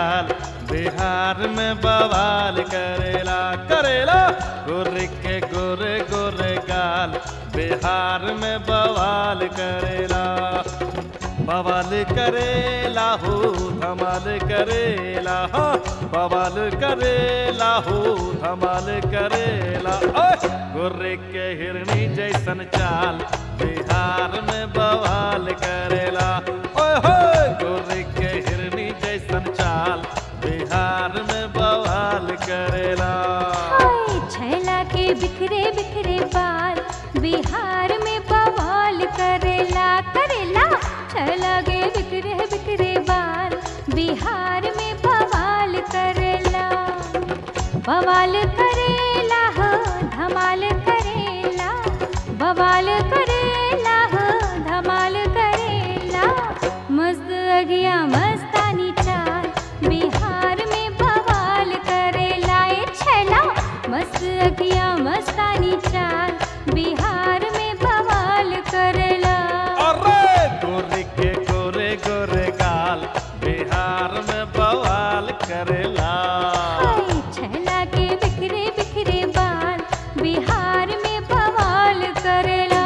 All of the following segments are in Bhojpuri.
गाल बिहार में बवाल करेला करेला गोरे के गोरे गोरे गाल बिहार में बवाल करेला बवाल करेला हो धमाल करेला हाँ बवाल करेला हो धमाल करेला ओए गोरे के हिरनी जैसन चाल बिहार में बवाल करेला ओए होए गोरे के हिरनी जैसन चाल बिहार में बवाल करेला हाय छैला के बिखरे बिखरे बाल बिहार में बवाल करेला करेला छैला के बिखरे बिखरे बाल बिहार में बवाल करेला बवाल करेला हो धमाल करेला बवाल करेला हो धमाल करेला मस्त अगिया मस्तानी चाल बिहार में बवाल करेला ए छैला मस्त अगिया मस्तानी चाल बिहार में बवाल करेला अरे गोरे के गोरे गोरे गाल बिहार में बवाल करेला हाय छैला के बिखरे बिखरे बाल बिहार में बवाल करेला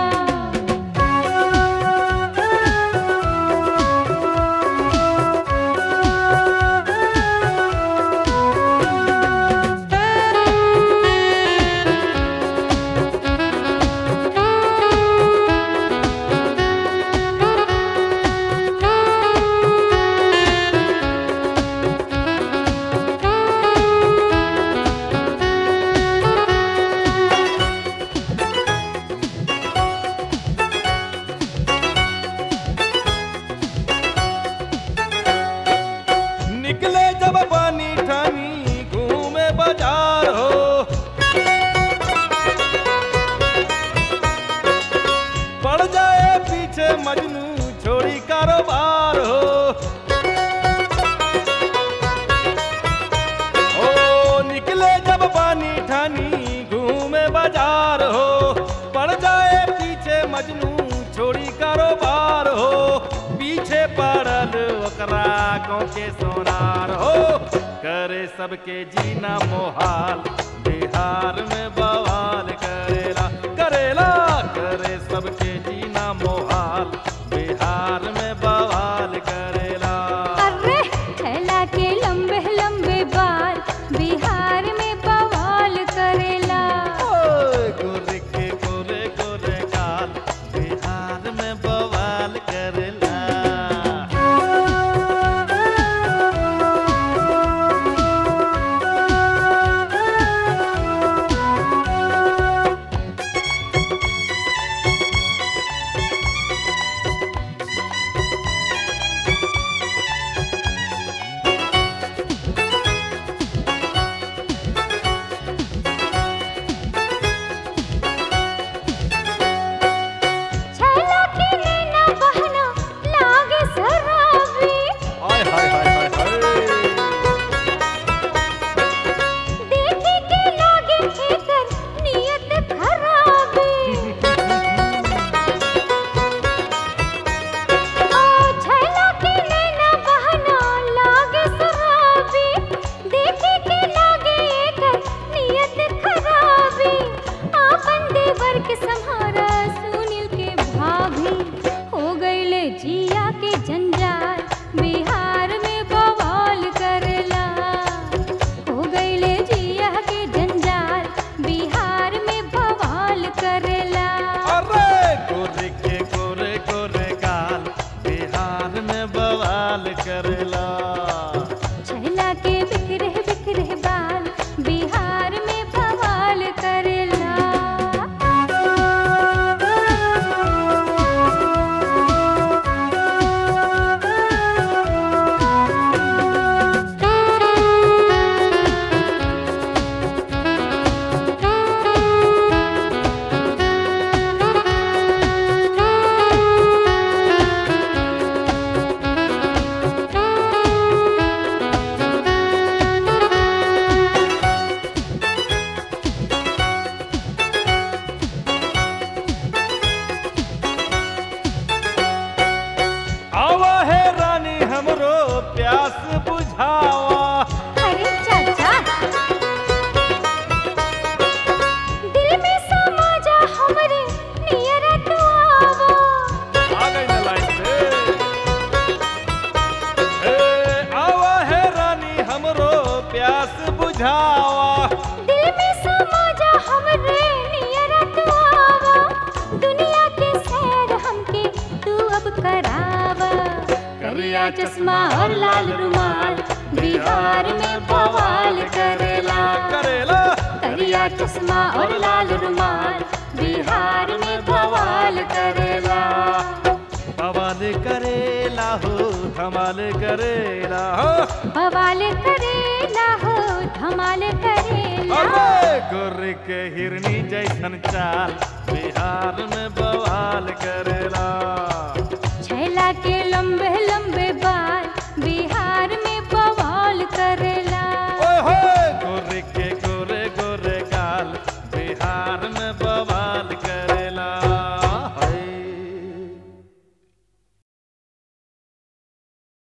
निकले जब पानी ठानी घूमे बाजार हो पड़ जाए पीछे मजनू छोड़ी कारोबार हो ओ निकले जब पानी ठानी घूमे बाजार हो पड़ जाए पीछे मजनू छोड़ी कारोबार हो पीछे पड़ल ओकरा गाँव के सोनार हो करे सबके जीना मोहाल बिहार में बवाल करेला करेला करे सबके जीना मोहाल बिहार में बवाल करेला अरे छैला के लंबे लंबे बाल बिहार में बवाल करेला ओए गोरे के गोरे गोरे गाल बिहार में बवाल करेला समझावा दिल में समा जा हमरे नियरा तू आवा दुनिया के सैर हमके तू अब करावा करिया चश्मा और लाल रुमाल बिहार में बवाल करेला करेला करिया चश्मा और लाल रुमाल बिहार में बवाल करेला बवाल करेला हो धमाल करेला हो बवाल करेला हो धमाल करेला अरे गोरे के हिरनी जैसन चाल बिहार में बवाल करेला